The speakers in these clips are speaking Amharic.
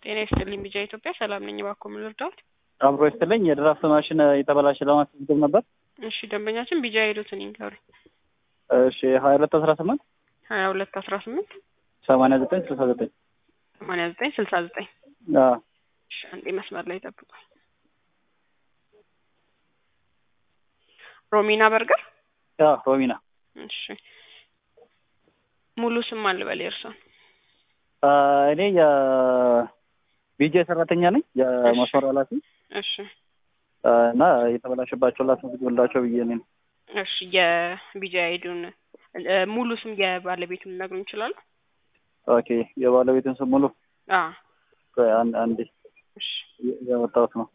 ጤና ይስጥልኝ ቢጃ ኢትዮጵያ ሰላም ነኝ። እባክዎ ምን ልርዳዎት? አብሮ ይስጥልኝ። የድራፍት ማሽን የተበላሸ ለማስመዝገብ ነበር። እሺ ደንበኛችን ቢጃ ሄዱትን ይንገሩኝ። እሺ ሀያ ሁለት አስራ ስምንት ሀያ ሁለት አስራ ስምንት ሰማንያ ዘጠኝ ስልሳ ዘጠኝ ሰማንያ ዘጠኝ ስልሳ ዘጠኝ አዎ እሺ አንዴ መስመር ላይ ጠብቁኝ። ሮሚና በርገር አዎ ሮሚና እሺ ሙሉ ስም ማን ልበል የእርሶን? አ፣ እኔ የቢጄ ሰራተኛ ነኝ የመስመር ኃላፊ እሺ አ፣ እና የተበላሸባቸው ላስመዝግብላቸው ብዬ እኔ ነው። እሺ የቢጃ አይዱን ሙሉ ስም የባለቤቱን ሊነግሩኝ ይችላሉ? ኦኬ የባለቤትን ስም ሙሉ አ ቆይ፣ አንድ አንዴ እሺ ያወጣሁት ነው።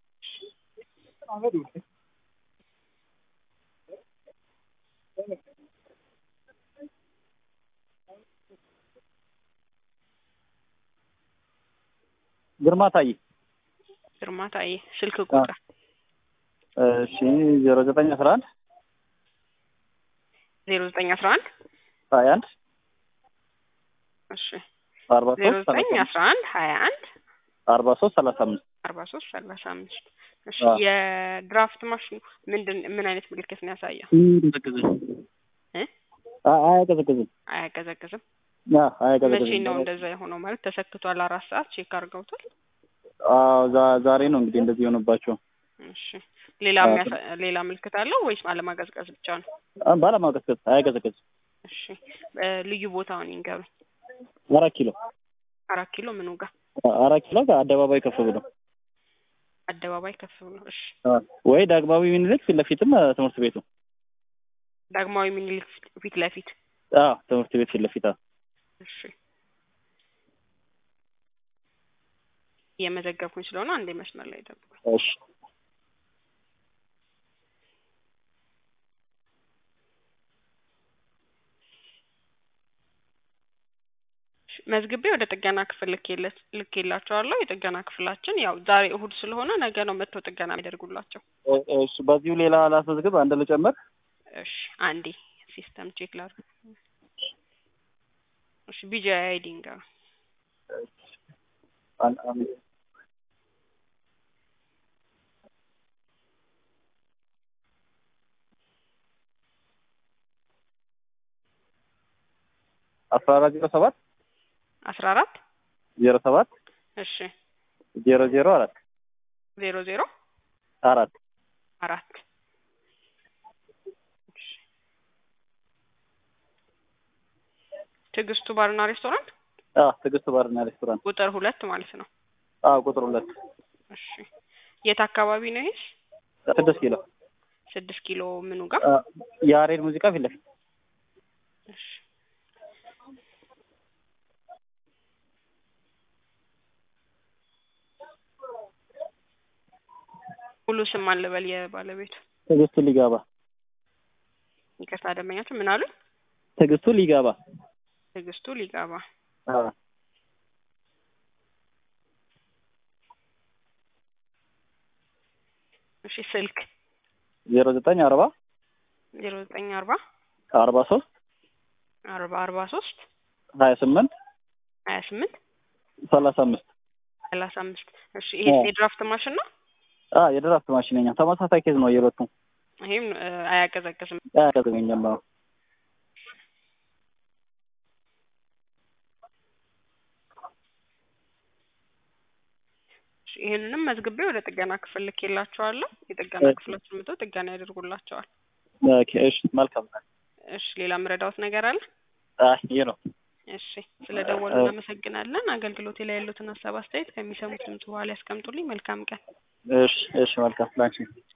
ግርማ ታዬ ግርማ ታዬ ስልክ ቁጥር እሺ ዜሮ ዘጠኝ አስራ አንድ ዜሮ ዘጠኝ አስራ አንድ ሀያ አንድ እሺ አርባ ዜሮ ሶስት ዘጠኝ አስራ አንድ ሀያ አንድ አርባ ሶስት ሰላሳ አምስት አርባ ሶስት ሰላሳ አምስት እሺ አዎ። የድራፍት ማሽኑ ምንድን ምን አይነት ምልክት ነው ያሳየው? እ አ- አያቀዘቅዝም አያቀዘቅዝም። አ፣ አያቀዘቅዝም መቼ ነው እንደዛ የሆነው? ማለት ተሰክቷል፣ አራት ሰዓት ቼክ አድርገውታል። አዎ ዛ- ዛሬ ነው እንግዲህ እንደዚህ የሆነባቸው እሺ ሌላ አዎ። የሚያሳ- ሌላ ምልክት አለው ወይስ አለማቀዝቀዝ ብቻ ነው? አ፣ ባለማቀዝቀዝ አያቀዘቅዝም እሺ እ ልዩ ቦታውን ይንገሩኝ። አራት ኪሎ አራት ኪሎ ምኑ ጋር? አ- አራት ኪሎ ከአደባባይ ከፍ ብሎ አደባባይ ከፍ ብሎ። እሺ አ፣ ወይ ዳግማዊ ምኒልክ ፊት ለፊትም አ፣ ትምህርት ቤቱ ዳግማዊ ምኒልክ ፊት- ፊት ለፊት። አ፣ ትምህርት ቤት ፊት ለፊት አ። እሺ እየመዘገብኩኝ ስለሆነ አንዴ መስመር ላይ ጠብቁኝ። እሺ እሺ፣ መዝግቤ ወደ ጥገና ክፍል ልኬለት- ልኬላቸዋለሁ። የጥገና ክፍላችን ያው ዛሬ እሁድ ስለሆነ ነገ ነው መጥተው ጥገና የሚያደርጉላቸው። እ- እሺ በዚሁ ሌላ ላስመዝግብ አንድ ልጨምር እሺ አንዴ ሲስተም ቼክ ላድርግ። እሺ ቢጂ አይዲ ንገሩኝ። አን- አን- አስራ አራት ዜሮ ሰባት አስራ አራት ዜሮ ሰባት እሺ ዜሮ ዜሮ አራት ዜሮ ዜሮ አራት አራት እሺ። ትዕግስቱ ባርና ሬስቶራንት አ ትዕግስት ባርና ሬስቶራንት ቁጥር ሁለት ማለት ነው። አ ቁጥር ሁለት እሺ የት አካባቢ ነው ይሄስ? ስድስት ኪሎ ስድስት ኪሎ ምኑ ጋር? አ፣ የአሬድ ሙዚቃ ፊት ለፊት እሺ ሙሉ ስም ማን ልበል የባለቤቱ? ትዕግስቱ ሊጋባ ይቅርታ ደንበኛችን ምን አሉ? ትዕግስቱ ሊጋባ ትዕግስቱ ሊጋባ። አ እሺ ስልክ ዜሮ ዘጠኝ አርባ ዜሮ ዘጠኝ አርባ አርባ ሶስት አርባ አርባ ሶስት ሀያ ስምንት ሀያ ስምንት ሰላሳ አምስት ሰላሳ አምስት እሺ ይሄ አዎ። የድራፍት ማሽን ነው? አ የድራፍት ማሽነኛ ተመሳሳይ ኬዝ ነው የሁለቱም ይሄም እ፣ አያቀዘቅዝም። አያቀዘቅዘኝም አዎ እሺ፣ ይሄንንም መዝግቤ ወደ ጥገና ክፍል ልኬላቸዋለሁ። የጥገና እሺ። ክፍሎችን መጥተው ጥገና ያደርጉላቸዋል። ኦኬ እሺ መልካም እሺ ሌላ ምረዳውት ነገር አለ? አ ይሄ ነው እሺ ስለ ደወሉ እ- እናመሰግናለን። አገልግሎቴ ላይ ያሉትን ሀሳብ አስተያየት ከሚሰሙት ድምጽ በኋላ ያስቀምጡልኝ። መልካም ቀን። እሺ እሺ መልካም ላንቺ